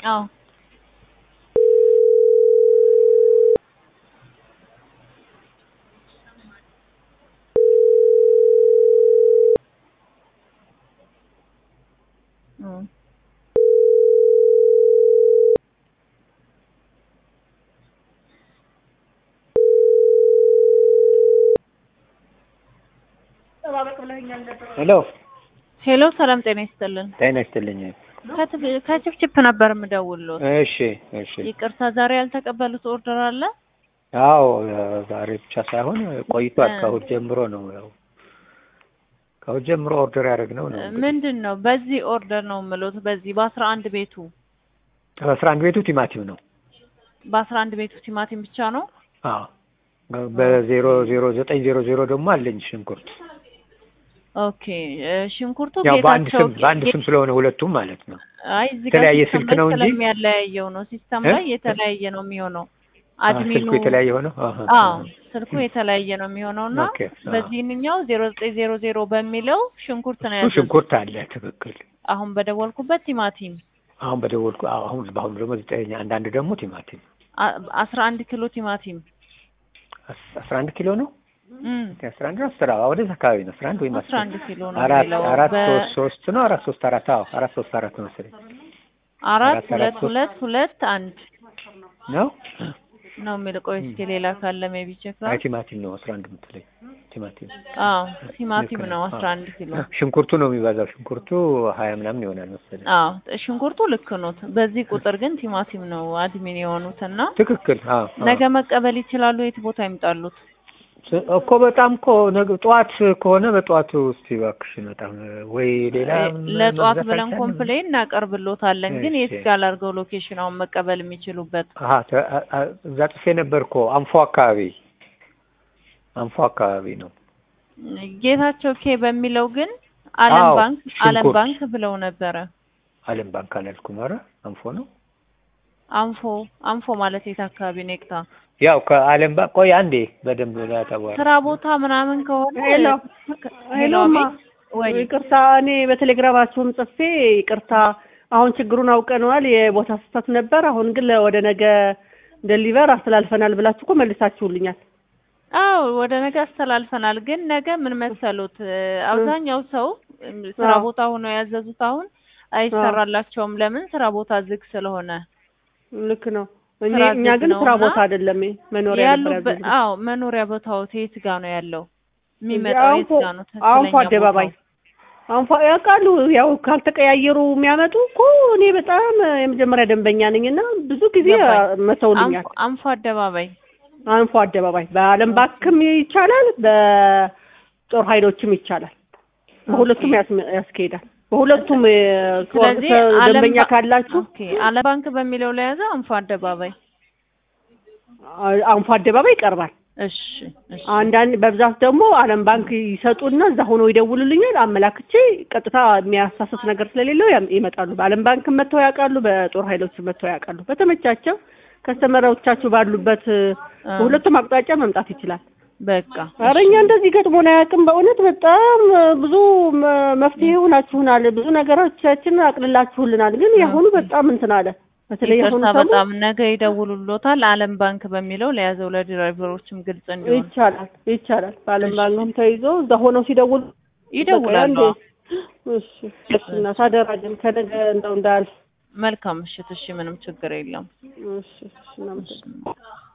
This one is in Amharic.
አዎ እም። ሄሎ ሄሎ ሰላም ጤና ይስጥልን። ጤና ይስጥልኝ። ከትፍ- ከችፍችፍ ነበር የምደውልሎት። እሺ እሺ። ይቅርታ ዛሬ ያልተቀበሉት ኦርደር አለ? አዎ ዛሬ ብቻ ሳይሆን ቆይቷል። እ። ከእሑድ ጀምሮ ነው ያው ከእሑድ ጀምሮ ኦርደር ያደረግነው ነው። እንግዲህ ምንድን ነው በዚህ ኦርደር ነው የምሉት። በዚህ በአስራ አንድ ቤቱ አስራ አንድ ቤቱ ቲማቲም ነው። በአስራ አንድ ቤቱ ቲማቲም ብቻ ነው። አዎ በዜሮ ዜሮ ዘጠኝ ዜሮ ዜሮ ደግሞ አለኝ ሽንኩርት። ኦኬ እ፣ ሽንኩርቱ ያው በአንድ ጌታቸው ስም በአንድ ስም ስለሆነ ሁለቱም ማለት ነው። አይ እዚህ ጋር የተለያየ ሲስተም ስልክ ላይ ነው እንጂ? ስለሚያለያየው ነው። ሲስተም እ? ላይ የተለያየ ነው የሚሆነው። አ፣ አድሚኑ ስልኩ የተለያየ ሆነው አሃ። አዎ ስልኩ የተለያየ ነው የሚሆነው እና ኦኬ፣ አዎ። በዚህኛው ዜሮ ዘጠኝ ዜሮ ዜሮ በሚለው ሽንኩርት ነው እሱ ያዘዙት። ሽንኩርት አለ ትክክል። አሁን በደወልኩበት ቲማቲም አሁን በደወልኩ አዎ፣ አሁን በአሁኑ ደግሞ ዘጠኝ አንዳንድ ደግሞ ቲማቲም አ- አስራ አንድ ኪሎ ቲማቲም አስ- አስራ አንድ ኪሎ ነው እም፣ አስራ አንድ ነው አስራ ወደዛ አካባቢ ነው አስራ አንድ ወይም አስራ አንድ ኪሎ ነው አራት የሚለው አራት በ- ሶስት ሶስት ነው አራት ሶስት አራት አዎ አራት ሶስት አራት ነው መሰለኝ አራት አራት አራት ሁለት ሶስት ሁለት ሁለት አንድ ነው ነው የሚል ቆይ እስኪ ሌላ ካለ ሜቢ ቼክ አይ ቲማቲም ነው አስራ አንድ የምትለኝ ቲማቲም አዎ ቲማቲም ልክ ነው ነው። አስራ አንድ ኪሎ ሽንኩርቱ ነው የሚበዛው ሽንኩርቱ ሀያ ምናምን ይሆናል መሰለኝ አዎ ሽንኩርቱ ልክ ኖት። በዚህ ቁጥር ግን ቲማቲም ነው አድሚን የሆኑት እና ትክክል አዎ አዎ። ነገ መቀበል ይችላሉ። የት ቦታ ይምጣሉት? ስ- እኮ በጣም እኮ ነገ ጠዋት ከሆነ በጠዋቱ እስቲ እባክሽን በጣም ወይ ሌላ ለጠዋት መግዛት ብለን አይቻልም? ኮምፕሌን እናቀርብሎታለን። ግን የት እሺ። ጋር ላድርገው ሎኬሽን አሁን መቀበል የሚችሉበት? አሀ ተ- አ- አ- እዛ ጽፌ ነበር እኮ አንፎ አካባቢ አንፎ አካባቢ ነው ጌታቸው ኬ በሚለው ግን አለም አዎ፣ ባንክ አለም ሽንኩርት። ባንክ ብለው ነበረ። አለም ባንክ አላልኩም ኧረ አንፎ ነው አንፎ አንፎ ማለት የት አካባቢ ነው? የቅታ ያው ከአለም ባንክ ቆይ አንዴ በደንብ ላተባረ ስራ ቦታ ምናምን ከሆነ ሄሎ ሄሎማ ወይ ይቅርታ፣ እኔ በቴሌግራማችሁም ጽፌ ይቅርታ፣ አሁን ችግሩን አውቀነዋል፣ የቦታ ስህተት ነበር። አሁን ግን ለ- ወደ ነገ ደሊቨር አስተላልፈናል ብላችሁ እኮ መልሳችሁልኛል። አዎ ወደ ነገ አስተላልፈናል። ግን ነገ ምን መሰሉት እ፣ አብዛኛው ሰው እም፣ ስራ አዎ። ቦታ ሆነው ያዘዙት አሁን አይሰራላቸውም። ለምን ስራ ቦታ ዝግ ስለሆነ ልክ ነው። እኔ ስራ እኛ ዝግ ግን ነው ስራ እና ቦታ አይደለም መኖሪያ ነበር ያሉበት ያዘዝነው። አዎ መኖሪያ ቦታው የት ጋ ነው ያለው? የሚመጣው የት አንፎ ጋ ነው? አንፎ ትክክለኛ አደባባይ ቦታው? አንፎ ያውቃሉ። ያው ካልተቀያየሩ የሚያመጡ እኮ እኔ በጣም የመጀመሪያ ደንበኛ ነኝ እና ብዙ ጊዜ ገባኝ። መተውልኛል። አንፎ- አንፎ አደባባይ አንፎ አደባባይ በአለም ባንክም ይቻላል፣ በጦር ኃይሎችም ይቻላል። በሁለቱም ያስ- ያስኬዳል። በሁለቱም እ፣ ስለዚህ ከ- አለም ደንበኛ ባ- ካላችሁ ኦኬ አለም ባንክ በሚለው ላይ ያዘ አንፎ አደባባይ። አ- አንፎ አደባባይ ይቀርባል። እሺ እሺ አንዳንድ በብዛት ደግሞ አለም ባንክ ይሰጡና እዛ ሆነው ይደውሉልኛል። አመላክቼ ቀጥታ የሚያሳስት ነገር ስለሌለው ያም- ይመጣሉ። በአለም ባንክ መጥተው ያውቃሉ፣ በጦር ኃይሎች መጥተው ያውቃሉ። በተመቻቸው ከስተመሮቻችሁ ባሉበት እ፣ አ፣ በሁለቱም አቅጣጫ መምጣት ይችላል። በቃ ኧረ እኛ እንደዚህ ገጥሞን አያውቅም። በእውነት በጣም እ፣ ብዙ መ- መፍትሄ ሆናችሁናል። ብዙ ነገሮቻችን አቅልላችሁልናል። ግን የአሁኑ በጣም እንትን አለ። በተለይ አሁኑ ይቅርታ ሰሙ በጣም ነገ ይደውሉሎታል። አለም ባንክ በሚለው ለያዘው ለድራይቨሮችም ግልጽ እንዲሆን ይቻላል ይቻላል። በአለም እሺ። ባንክም ተይዞ እዛ ሆነው ሲደውሉ ይደውላሉ። በቃ አንዴ- እሺ እሺ እናት አደራ ግን ከነገ እንደው እንዳል መልካም ምሽት። እሺ ምንም ችግር የለም። እሺ እሺ እናመሰግናለን።